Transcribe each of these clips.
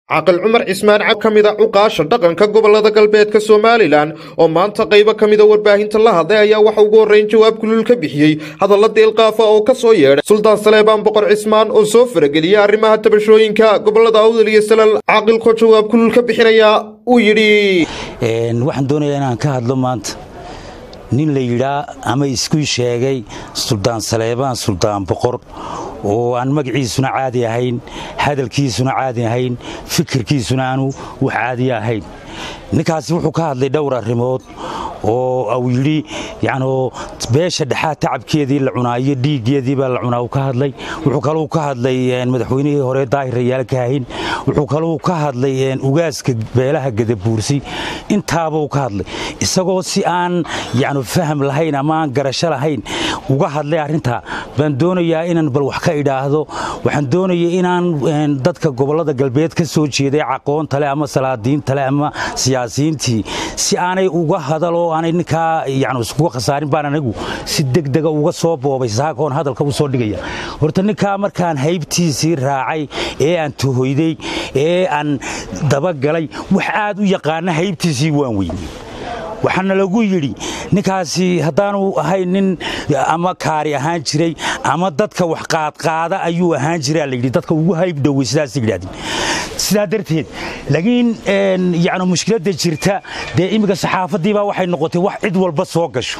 caqal cumar cismaan cab ka mida cuqaasha dhaqanka gobolada galbeedka somalilan oo maanta qaybo ka mida warbaahinta la hadlay ayaa waxa ugu horreyn jawaab kulul ka bixiyey hadalla deelqaafa oo ka soo yeedhay suldaan saleebaan boqor cismaan oo soo farageliyey arrimaha tabashooyinka gobolada awdal iyo salal caaqilkoo jawaab kulul ka bixinaya uu yidhi waxaan doonayaa inaan ka hadlo maanta nin la yidhaa ama isku sheegay suldaan saleebaan suldaan boqor oo aan magaciisuna caadi ahayn hadalkiisuna caadi ahayn fikirkiisuna aanu wax caadi ahayn ninkaasi wuxuu ka hadlay dhowr arrimood oo uu yidhi yanoo beesha dhexaa tacabkeedii la cunaa iyo dhiiggeedii baa la cunaa uu ka hadlay wuxuu kaluu ka hadlay madaxweynihii hore daahir rayaal kaahin wuxuu kaluu ka hadlay ugaaska beelaha gadabuursi intaabuu ka hadlay isagoo si aan yani faham lahayn ama aan garasho lahayn uga hadlay arrintaa baan doonayaa inaan bal wax ka idhaahdo waxaan doonaya inaan dadka gobollada galbeed ka soo jeeday caqoontale ama salaadiintale ama siyaasiyiintii si aanay uga hadal oo aanay ninkaa yani iskuga khasaarin baan anigu si degdega uga soo boobay saakoon hadalka u soo dhigaya horta ninkaa markaan haybtiisii raacay ee aan tuhoyday ee aan dabagalay wax aad u yaqaana haybtiisii waan weyney waxaana lagu yidhi ninkaasi haddaanu ahayn nin ama kaari ahaan jiray ama dadka wax qaadqaada ayuu ahaan jiraa layidhi dadka ugu hayb dhowey sidaas yidhahdeen sidaa darteed laakiin yani mushkiladda jirta dee imminka saxaafaddiibaa waxay noqotay wax cid walba soo gasho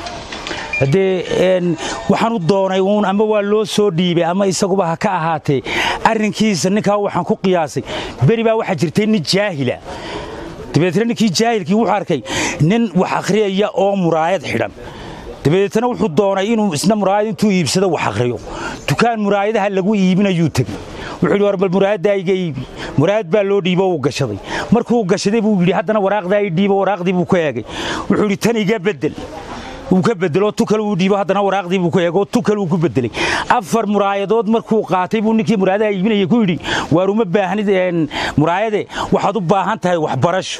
haddee waxaan u doonay uun ama waa loo soo dhiibay ama isaguba ha ka ahaatee arrinkiisa ninkaa waxaan ku qiyaasay beri baa waxaa jirtay nin jaahila dabeetna ninkii jaahilkii wuxuu arkay nin wax akhriyaya oo muraayad xidhan dabeetna wuxuu doonay inuu isna muraayad intuu iibsado wax akhriyo dukaan muraayadaha lagu iibinayuu tegey wuxuu yidhi war bal muraayaddaa iga iibi muraayad baa loo dhiibo uu gashaday markuu gashaday buu yidhi haddana waraaqdaa i dhiibo waraaqdii buu ka eegay wuxuu yidhi tan iga beddel wuu ka bedelo tukal uu dhiibo haddana waraaqdii buu ka eego tukal uu ku bedelay afar muraayadood markuu qaatay buu ninkii muraayadaha iibinaya ku yidhi waar uma baahnid muraayade waxaad u baahan tahay waxbarasho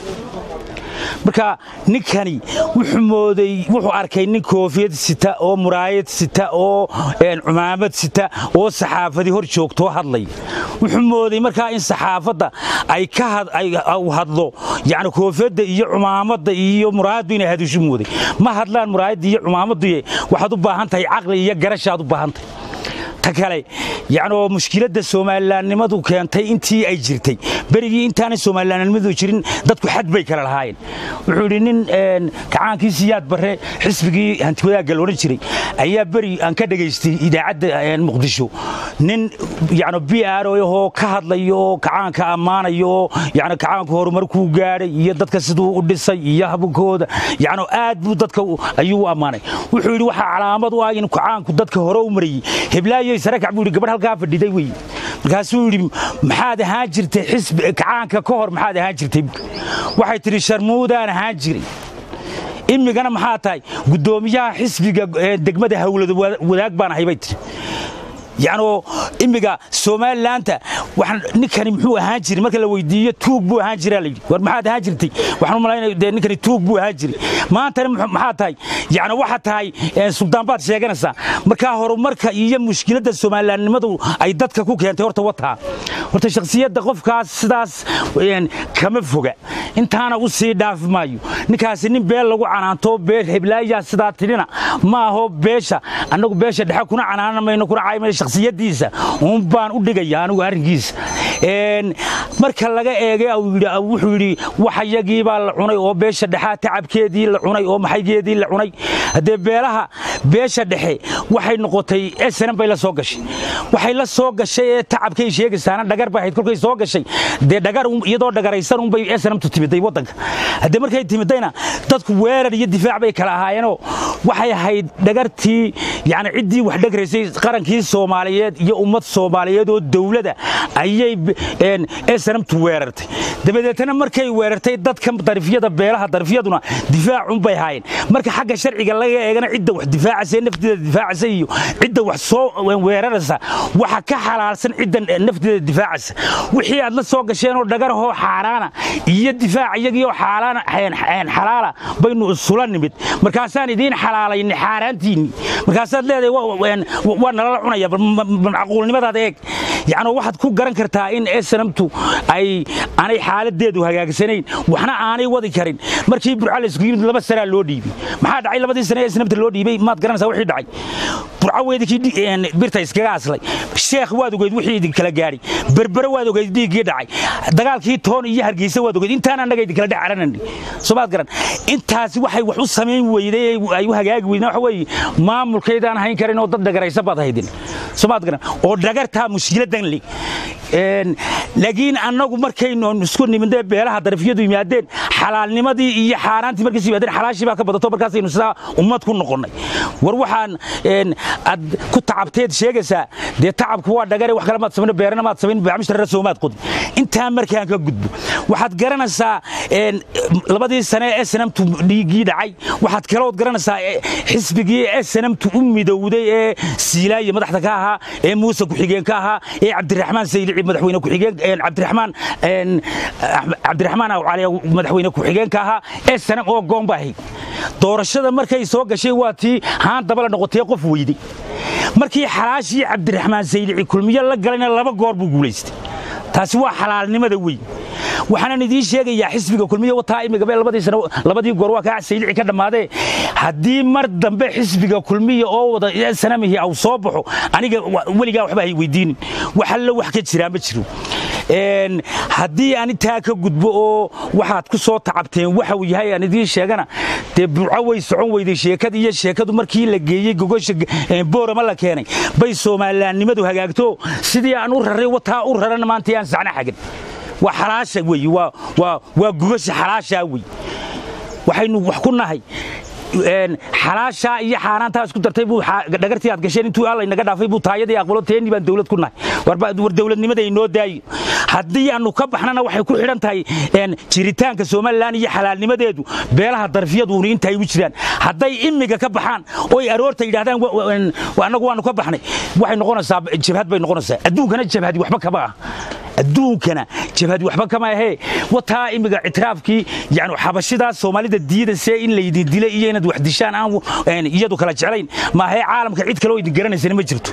marka ninkani wuxuu mooday wuxuu arkay nin koofiyad sita oo muraayad sita oo cumaamad sita oo saxaafadii hor joogtoo hadlaya wuxuu mooday markaa in saxaafadda ay ka hadlo yani koofiyadda iyo cumaamadda iyo muraayaddu inay hadishu mooday ma hadlaan muraayadda iyo cumaamadduye waxaad u baahan tahay caqli iyo garashaad u baahan tahay ta kale yacnoo mushkiladda soomalilaannimadu keentay intii ay jirtay berigii intaanay soomalilaannimadu jirin dadku xad bay kala lahaayeen wuxuu yidhi nin kacaankii siyaad barre xisbigii hantiwadaagga la odhan jiray ayaa beri aan ka dhegaystay idaacadda muqdisho nin yacno b r ahoo ka hadlayo oo kacaanka ammaanayo oo yacno kacaanku horumarkuu gaadhay iyo dadka siduu u dhisay iyo habkooda yacno aad buu dadka ayuu u ammaanay wuxuu yidhi waxaa calaamad u ah in kacaanku dadka hore u marayey heblaayo sarakac buu yidhi gabadh halkaa fadhiday wey markaasuu yidhi maxaad ahaan jirtay xisbi kacaanka ka hor maxaad ahaan jirtay waxay tidhi sharmuudaan ahaan jiray imigana maxaa tahay guddoomiyaha xisbiga degmada hawlada wadaag baan ahay bay tidhi yacnoo immiga somalilaanta ninkani muxuu ahaan jiray marka la weydiiyo tuug buu ahaan jiraa layidhi war maxaad ahaan jirtay waxaan u malaynaya dee ninkani tuug buu ahaan jiray maantana maxaa tahay yacni waxa tahay suldaan baad sheeganaysaa markaa horumarka iyo mushkiladda somalilaannimadu ay dadka ku keentay horta wataa horta shakhsiyadda qofkaas sidaas kama foga intaana u sii dhaafi maayo ninkaasi nin beel lagu canaanto beel heblaayaa sidaa tidhina ma aho beesha annagu beesha dhexe kuna canaana mayno kuna caymayno shakhsiyaddiisa uun baan u dhigaya anigu arrinkiisa marka laga eegay wuxuu yidhi waxayagii baa la cunay oo beesha dhexaa tacabkeedii la cunay oo maxaygeedii la cunay haddee beelaha beesha dhexe waxay noqotay snm bay la soo gashay waxay la soo gashay ee tacabkay sheegaysaana dhagar bay ahayd kolkay soo gashay dee dhagar iyadoo dhagaraysan unbay snmtu timiday waddanka haddee markay timidayna dadku weerar iyo difaac bay kala ahaayeenoo waxay ahayd dhagartii yani ciddii wax dhagraysay qarankii soomaaliyeed iyo ummad soomaaliyeed oo dowlada ayay snmtu weerartay dabadeetna markay weerartay dadka darifyada beelaha darifyaduna difaacunbay haayeen marka xagga sharciga laga eegana cidda wax difaacaysa nafteeda difaacaysa iyo cidda wax soo weeraraysa waxa ka xalaalsan cidda nafteeda difaacaysa wixii aad la soo gasheenoo dhagarahoo xaaraana iyo difaac iyagiioo xalaala baynu isula nimid markaasaan idiin xalaalayna xaaraantiinni markaasaad leedahay waa nalala cunaya macquulnimadaada eeg yacni waxaad ku garan kartaa in snamtu ay aanay xaaladeedu hagaagsanayn waxna aanay wadi karin markii burca laysku yimid laba sanaa loo dhiibay maxaa dhacay labadii sane ee snamta loo dhiibay maad garanaysaa wixii dhacay burca weydikii birta iskaga aslay sheekh waad ogeyd wixii idin kala gaadhay berbere waad ogeyd dhiiggii dhacay dagaalkii toon iyo hargeysa waad ogeyd intaan annaga idin kala dhacaranani soomaad garan intaasi waxay wax u samayn weyday ay u hagaagi weydeen waxa weeye maamulkaydaan hayn karin oo dad dhagaraysa baad haydin soomaad garan oo dhagartaa mushkiladan li laakiin annagu markaynu isku nimidee beelaha darafiyadu yimaadeen xalaalnimadii iyo xaaraantii markays yimaadeen xalaashii baa ka badato markaasaynu sidaa ummad ku noqonnay war waxaan aad ku tacabteed sheegaysaa dee tacabku waa dhagare wax kale maad samayn beerana maad samayn baamishtarra soomaad qodin intaa markaan ka gudbo waxaad garanaysaa labadii sane ee snamtu dhiiggii dhacay waxaad kalood garanaysaa xisbigii ee snamtu u midowday ee siilaaye madaxda ka ahaa ee muuse ku-xigeen ka ahaa ee cabdiraxmaan saylici madaxweyne ku-xigeen cabdiraxmaan cabdiraxmaan awcali madaxweyne ku-xigeenka ahaa ee sanam oo goomba ahayd doorashada markay soo gashay waa tii haan dabala noqotee qof weyday markii xalaashii cabdiraxmaan saylici kulmiyo la galayna laba goor buu guulaystay taasi waa xalaalnimada weyn waxaanan idiin sheegayaa xisbiga kulmiye wataa imigaba labadii sano labadii goor waa kaa saylici ka dhammaadee haddii mar dambe xisbiga kulmiya oo wada sanamihii aw soo baxo aniga weligaa waxba hay weydiinin wax allo wax ka jiraa ma jiro haddii aan intaa ka gudbo oo waxaad ku soo tacabteen waxa uu yahay aan idiin sheegana dee burco way socon weyday sheekadii iyo sheekadu markii la geeyey gogosha boorama la keenay bay soomalilaannimadu hagaagto sidii aan u raray wataa u rarana maanta aan sacna xagan waa xalaasha weeye waa gogosha xalaashaa wey waxaynu wax ku nahay xalaashaa iyo xaaraantaa isku dartay buu dhagartii aad gasheen intuu alla inaga dhaafay buu taayadii aqbalo teennii baan dawlad ku nahay war dawladnimada inoo daayo haddii aanu ka baxnana waxay ku xidhan tahay jiritaanka somalilan iyo xalaalnimadeedu beelaha darfiyaduna inta ay u jiraan hadday imiga ka baxaan oy aroorta yidhahdaan annagu waanu ka baxnay waxay noqonaysaa jabhad bay noqonaysaa adduunkana jabhadi waxba kama ah adduunkana jabhadi waxba kama ahee wataa imiga ictiraafkii yani xabashidaa soomaalida diida see in laydin dilay iyo inaad wax dishaan aan iyadu kala jeclayn maahee caalamka cid kale oo idin garanaysana ma jirto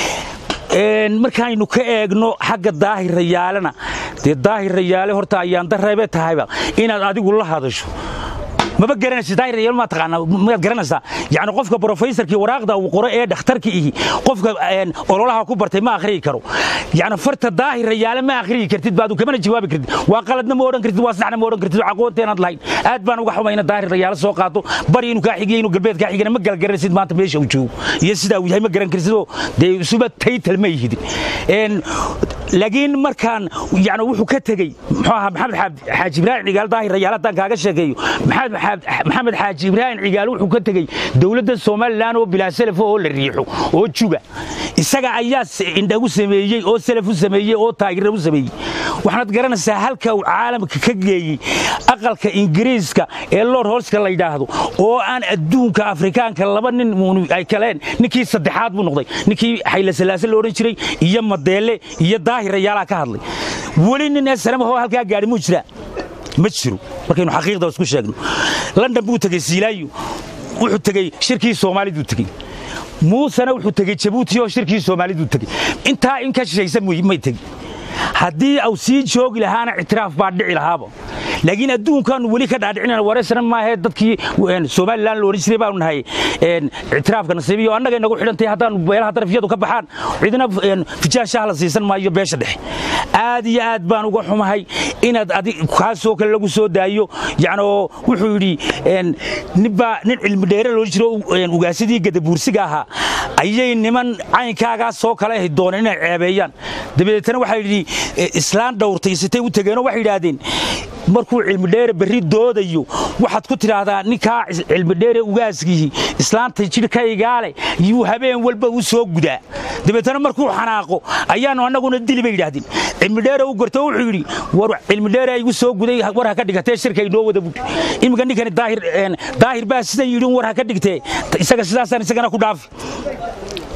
markaaynu ka eegno xagga daahirayaalena dee daahirayaale horta ayaan dareebe tahayba inaad adigu la hadasho maba garanaysa daahirayaal ma taqaanaa maad garanaysaa yacni qofka professorkii waraaqda uu qoro ee dhakhtarka ihi qofka ololaha ku bartay ma akhriyi karo yacni farta daahirayaale ma akhriyi kartid baadu kamana jawaabi kartid waa qaladna ma odhan kartid waa saxna ma odhan kartid aqoonteenaad lahayn aad baan uga xumay ina daahirayaale soo qaato bari inuu kaa xigiyo inuu galbeed kaa xigana ma galan garanaysid maanta meesha uu joogo iyo sidaa uu yahay ma garan kartid oo dee isuba taytal ma yihidin laakiin markaan yani wuxuu ka tegey muxuu ahaa maxamed xaaji ibraahim cigaal daahirayaale haddaan kaaga sheekeeyo maxamed xaaji ibraahim cigaal wuxuu ka tegey dowladda somalilan oo bilaa selaf oo la riixo oo juga isaga ayaa indhagu sameeyey oo selaf u sameeyey oo taageera u sameeyey waxaad garanaysaa halka uu caalamka ka geeyey aqalka ingiriiska ee lord holska la yidhaahdo oo aan adduunka afrikaanka laba nin ay kaleen ninkii saddexaad buu noqday ninkii xayla salaase la odhan jiray iyo madeele iyo daahirayaalaha ka hadlay weli nin ee salamahoo halkaa gaadhi muu jiraa ma jiro markaynu xaqiiqda isku sheegno london buu tegey siilaayo wuxuu tegey shirkii soomaaliduu tegey muusena wuxuu tegey jabuuti oo shirkii soomaaliduu tegey intaa in ka shishaysa may tegi haddii au sii joogi lahaana ictiraaf baa dhici lahaaba laakiin adduunkaanu weli ka dhaadhicinana wareysana maahee dadkii somalilan la odhan jiray baanu nahay ictiraafka nasiibiyo annaga inagu xidhantay haddaanu beelaha darafyadu ka baxaan cidina fijaashaha la siisan maayo beesha dhexe aad iyo aad baan uga xumahay inaad adi kaasoo kale lagu soo daayo yani oo wuxuu yidhi ninbaa nin cilmi dheere loo jiro ugaasidii gadabuursiga ahaa ayay niman caynkaagaa soo kale ahi dooneen inay ceebeeyaan dabadeetana waxaa yidhi islaan dhowrtay sitay u tegeenoo waxay yidhaahdeen markuu cilmidheere berri doodayo waxaad ku tidhaahdaa ninkaa cilmidheere ugaaskiihi islaanta jidhkaygaale yuu habeen walba u soo gudaa dabeetana markuu xanaaqo ayaanu annaguna dili bay yidhaahdeen cilmidheere u gorto wuxuu yidhi war cilmidheere igu soo guday war ha ka dhigatee shirka inoo wada bud iminka ninkani daahir daahir baa sidan yidhi war ha ka dhigtee isaga sidaasaan isagana ku dhaafi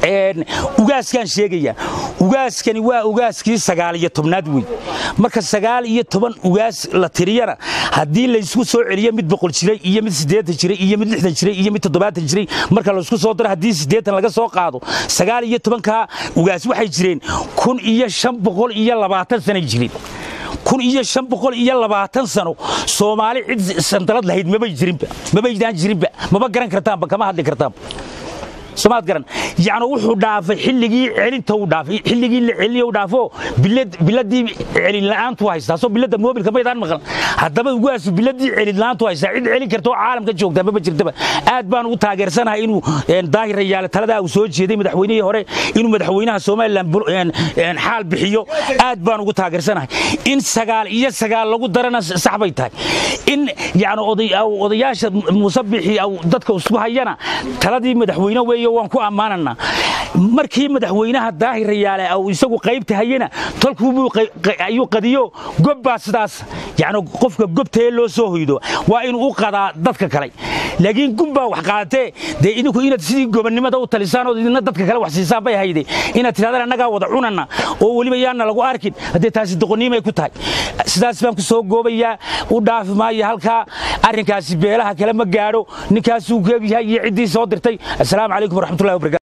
ugaaskaan sheegaya ugaaskani waa ugaaskii sagaal iyo tobnaad wey marka sagaal iyo toban ugaas la tiriyana haddii laysku soo celiyo mid boqol jiray iyo mid siddeetan jiray iyo mid lixdan jiray iyo mid toddobaatan jiray marka laysku soo daro haddii siddeetan laga soo qaado sagaal iyo tobankaa ugaas waxay jireen kun iyo shan boqol iyo labaatan sanay jireen kun iyo shan boqol iyo labaatan sano soomaali cid sandalad lahayd mabay jirinba mabaydaan jirinba maba garan kartaanba kama hadli kartaanba somaad garan yacni wuxuu dhaafay xilligii celinta uu dhaafay xilligii la celiniyo uu dhaafo bilad biladii celin la'aantu haystaa soo bilada moobilka maydaan maqan haddaba ugaasu biladii celin la'aantu haystaa cid celin karta oo caalamka joogtaa maba jirtaba aad baan ugu taageersanahay inuu daahir rayaale taladaa uu soo jeeday madaxweynihii hore inuu madaxweynaha somalilan xaal bixiyo aad baan ugu taageersanahay in sagaal iyo sagaal lagu darana sax bay tahay in yacni odayaasha musabixii dadka isku hayana taladii madaxweyne weeye waan ku ammaananaa markii madaxweynaha daahir rayaale uu isagu qaybta hayena tolkuubuu ayuu qadiyo gobbaa sidaas yacni qofka gobtaee loo soo hoydo waa inuu u qadaa dadka kale laakiin gunbaa wax qaadatee dee idinku inaad sidii gobonnimada u talisaan oo idina dadka kale wax siisaan bay hayde inaad tidhahdaan annagaa wada cunana oo weliba yaana lagu arkin haddee taasi doqonniimay ku tahay sidaas baan ku soo goobayaa u dhaafi maayo halkaa arrinkaasi beelaha kale ma gaadho ninkaasuu keegyahay iyo ciddii soo dirtay assalaamu calaykum waraxmatullahi wabarakatu